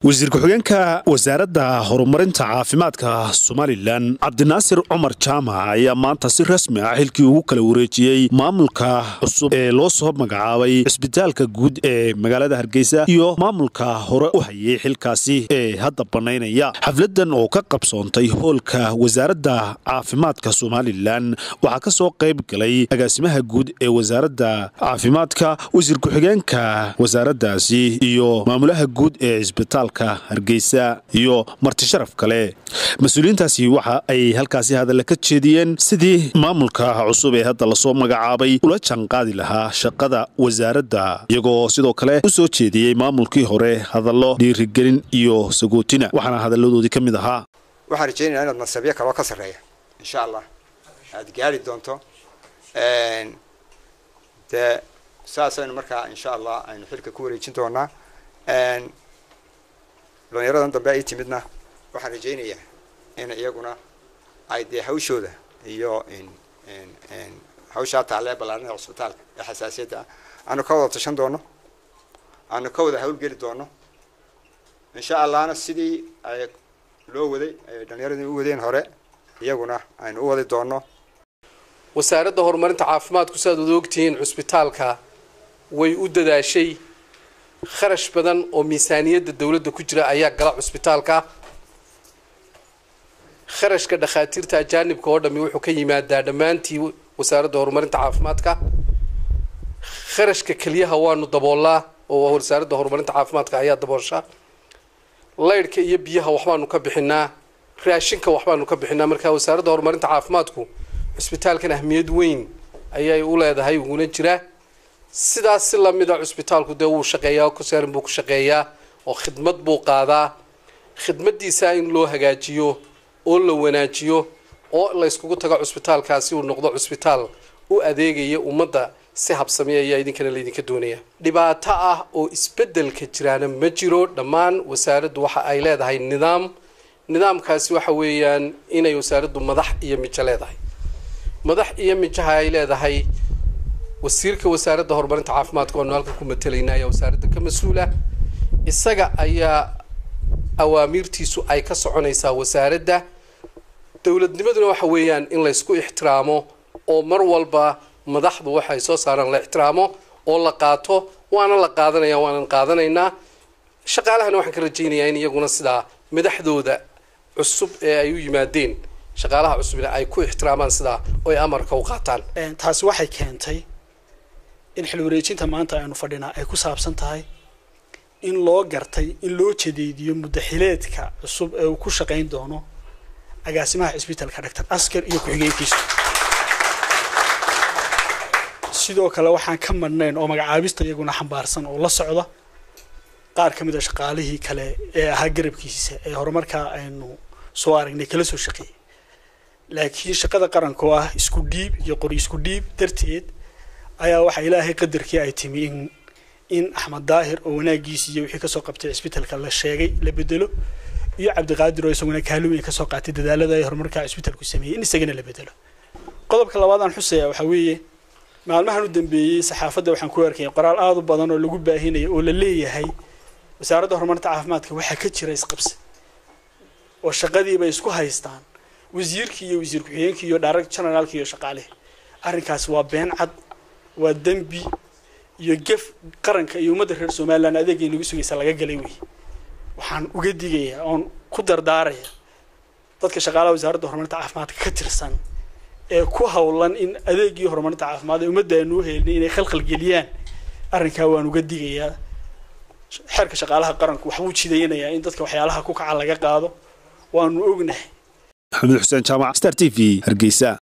wasiir ku-xigeenka wasaaradda horumarinta caafimaadka somalilan cabdinaasir cumar jaamac ayaa maanta si rasmi ah xilkii ugu kala wareejiyey maamulka cusub ee loo soo magacaabay cisbitaalka guud ee magaalada hargeysa iyo maamulka hore u hayay xilkaasi ee hadda bannaynaya xafladan oo ka qabsoontay hoolka wasaaradda caafimaadka somalilan waxaa ka soo qayb galay agaasimaha guud ee wasaaradda caafimaadka wasiir ku-xigeenka wasaaraddaasi iyo maamulaha guud ee cisbitaalka hargeysa iyo marti sharaf kale mas-uuliyiintaasi waxa ay halkaasi hadalla ka jeediyeen sidii maamulka cusub ee hadda lasoo magacaabay ula jaanqaadi lahaa shaqada wasaaradda iyagoo sidoo kale u soo jeediyey maamulkii hore hadallo dhiirigelin iyo sagootina waxaana hadalladoodii ka mid ahaa waxaan rajeynaya inaad nasabyo kaloo ka sarreeya insha allah aada gaari doonto dee saasaynu markaa insha allah aynu xilka ku wareejin doonaa dhalinyaradan dambe ay timidna waxaan rajaynayaa in iyaguna ay dee hawshooda iyo hawshaa taalee ballaarinada cusbitaalka ee xasaasiyadda ah aanu ka wada tashan doono aanu ka wada hawlgeli doono insha allahna sidii ay loo waday ay dhalinyaradii u wadeen hore iyaguna aynu u wadi doono wasaaradda horumarinta caafimaadku sidaad wada ogtihiin cusbitaalka way u dadaashay kharash badan oo miisaaniyadda dowladda ku jira ayaa gala cusbitaalka kharashka dhakhaatiirta ajaanibka oo dhami wuxuu ka yimaadaa dhammaantii wasaaradda horumarinta caafimaadka kharashka keliyaha waanu daboolaa oo wasaaradda horumarinta caafimaadka ayaa daboosha laydhka iyo biyaha waxbaanu ka bixinaa raashinka waxbaanu ka bixinaa marka wasaaradda horumarinta caafimaadku cusbitaalkan ahmiyad weyn ayay u leedahay uguna jiraa sidaas si lamida cusbitaalku dee wuu shaqeeyaa kusaarin buu ku shaqeeyaa oo khidmad buu qaadaa khidmadiisa in loo hagaajiyo oo la wanaajiyo oo la yskugu tago cusbitaalkaasi uu noqdo cusbitaal u adeegaya ummadda si habsamiya ayaa idinkana laydinka doonaya dhibaato ah oo isbedelka jiraana ma jiro dhammaan wasaaraddu waxa ay leedahay nidaam nidaamkaasi waxa weeyaan inay wasaaraddu madax iyo mijo leedahay madax iyo mijaha ay leedahay wasiirka wasaaradda horumarinta caafimaadka waanu halkan ku matalayna ayaa wasaaradda ka mas-uula isaga ayaa awaamiirtiisu ay ka soconaysaa wasaaradda dowladnimaduna waxa weeyaan in laysku ixtiraamo oo mar walba madaxdu waxay soo saaraan la ixtiraamo oo la qaato waana la qaadanaya waanan qaadanaynaa shaqaalahana waxaan ka rajaynayaa in iyaguna sidaa madaxdooda cusub ee ay u yimaadeen shaqaalaha cusubna ay ku ixtiraamaan sidaa oo ay amarka u qaataan taasi waxay keentay in xil wareejinta maanta aynu fadhinaa ay ku saabsan tahay in loo gartay in loo jadeediyo muddaxileedka cusub ee uu ku shaqayn doono agaasimaha cisbitaalka doctor askar iyo ku-xigeenkiisu sidoo kale waxaan ka madhnayn oo magacaabista iyaguna xambaarsan oo la socda qaar ka mid a shaqaalihii kale ee ahaa garabkiisa ee horumarkaa aynu soo aragnay kala soo shaqeeyay laakiin shaqada qaranka oo ah isku dhiib iyo qori isku dhiib darteed ayaa waxaa ilaahay qadarkii ay timi in in axmed daahir oo wanaagiisi iyo wixii kasoo qabtay cisbitaalka la sheegay la bedelo iyo cabdiqaadir oo isaguna kaalin kasoo qaatay dadaalada ay horumarka cisbitaalku sameeyey in isagana la bedelo qodobka labaad aan xusaya waxaa weeye maalmahan u dambeeyey saxaafadda waxaan ku arkayay qoraal aada u badan oo lagu baahinayo oo la leeyahay wasaaradda horumarinta caafimaadka waxaa ka jira isqabsi oo shaqadiibay isku haystaan wasiirkii iyo wasiir ku-xigeenkii iyo direct generaalkii iyo shaqaalihii arrinkaasi waa been cad waa dembi iyo gef qaranka iyo ummadda reer somalilan adeegay nagu sugaysa laga galay wey waxaan uga digayaa oon ku dardaaraya dadka shaqaalaha wasaaradda horumarinta caafimaadka ka tirsan ee ku hawlan in adeegii horumarinta caafimaad ee ummadda aanu uhelnay inay khalkhal geliyaan arrinkaa waan uga digayaa xeerka shaqaalaha qaranku waxbuu jidaynayaa in dadka waxyaalaha ku kaca laga qaado waanu ognahay maxamed xuseen jaamac star t v hargeysa